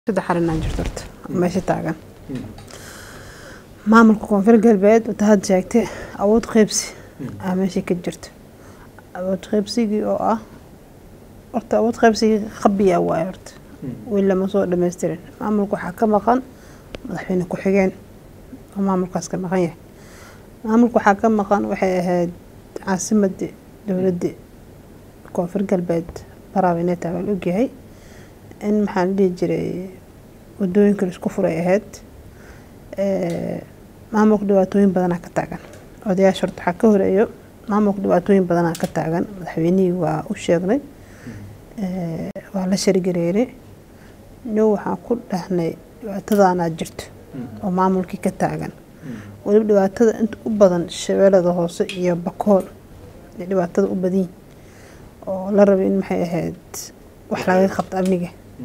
saddex arrinaa jirto horta meesha taagan maamulka koonfur galbeed wata had sheegtay awood qeybsi aa meesha ka jirto awood qeybsigii oo ah horta awood qeybsigii qabiya waaye horta weli lama soo dhammaystirin maamulka waxaa ka maqan madaxweyne ku-xigeen oo maamulkaas ka maqan yahay maamulka waxaa ka maqan waxay ahayd caasimadii dowladii koonfur galbeed baraawineeta baa la ogyahay in maxaa la dhihi jiray wadooyinka laisku furay ahayd maamulka dhibaatooyin badanaa ka taagan odayaasha horta waxaa ka horeeyo maamulka dhibaatooyin badanaa ka taagan madaxweynihii waa u sheegnay waa la shargareeray no waxaan ku dhahnay dhibaatadaanaa jirto oo maamulkii ka taagan weliba dhibaatada inta u badan shabeelada hoose iyo bakool ay dhibaatada u badiyin oo la rabay in maxay ahayd wax laga qabto amniga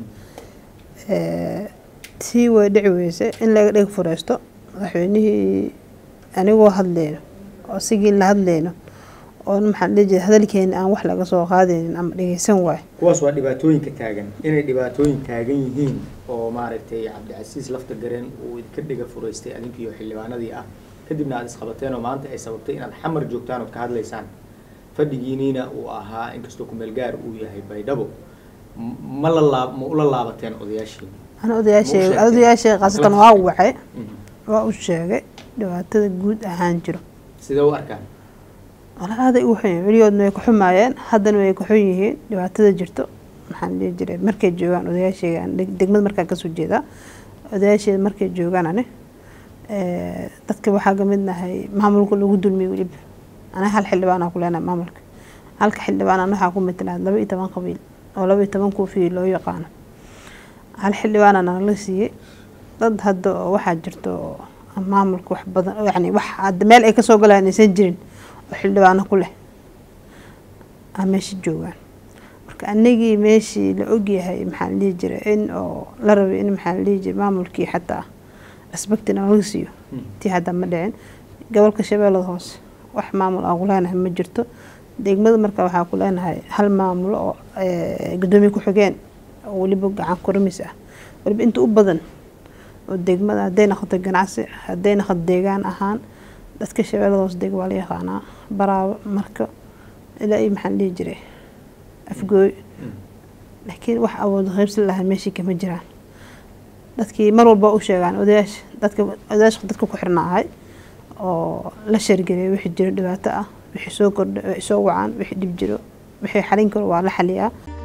tii way dhici weyse in laga dheg fureysto madaxweynihii anigoo hadleyno oo sigii la hadleyno oo maxaa dhihi jira hadalkeena aan wax laga soo qaadaynin ama dhegeysan waayo kuwaas waa dhibaatooyinka taagan inay dhibaatooyin taagan yihiin oo maaragtay cabdicasiis lafta gareen uu idinka dhiga furaystay adinkiiyo xildhibaanadii ah kadibna aad isqabateen oo maanta ay sababtay inaad xamar joogtaan ood ka hadlaysaan fadhigiiniina uu ahaa inkastoo kumeel gaar uu yahay baydhabo ma la laab ma ula laabateen odayaashiin ana odayaashay odayaashay khaasatan waa wacay waa u sheegay dhibaatada guud ahaan jiro sidee u arkaan walaaday u xun weligoodna way ku xumaayeen haddana way ku xun yihiin dhibaatada jirto maxaan dhihi jiray markay joogaan odayaashayga degmada markaan kasoo jeedaa odayaasheeda markay joogaan ani dadka waxaa kamid nahay maamulka lagu dulmiyay weliba aniga hal xildhibaanaa ku leenahay maamulka halka xildhibaan waxaa ku matalaad laba iyo toban qabiil oo laba iyo toban kuufiyi loo yaqaano hal xildhibaana nala siiyey dad hadda oo waxaa jirto maamulka wax badan yani wax hadda meel ay kasoo galaan aysan jirin oo xildhibaano ku leh aa meesha joogaan marka anigii meeshii la ogyahay maxaa la dhihi jiray in oo la rabay in maxaa la dhihi jiray maamulkii xataa respectina laga siiyo tii hadda ma dhicin gobolka shabeellada hoose wax maamul aan ku leenahay ma jirto degmada marka waxaa ku leenahay hal maamulo oo gudoomiye ku-xigeen oo weliba gacan kuramis ah weliba inta u badan oo degmada hadday noqoto ganacsi hadday noqoto deegaan ahaan dadka shabeellada hoose deg waa la yaqaanaa baraabo marka ilaa iyo maxaa la dhihi jiray afgooy laakiin wax awood qaybsi lahaa meeshii kama jiraan dadkii mar walba u sheegaan odayaasha dadka odayaasha dadka ku xirna ahay oo la shargeliyay wixii jiro dhibaato ah wixii soo kordha soo wacaan wixii dhib jiro wixii xalin karo waa la xaliyaa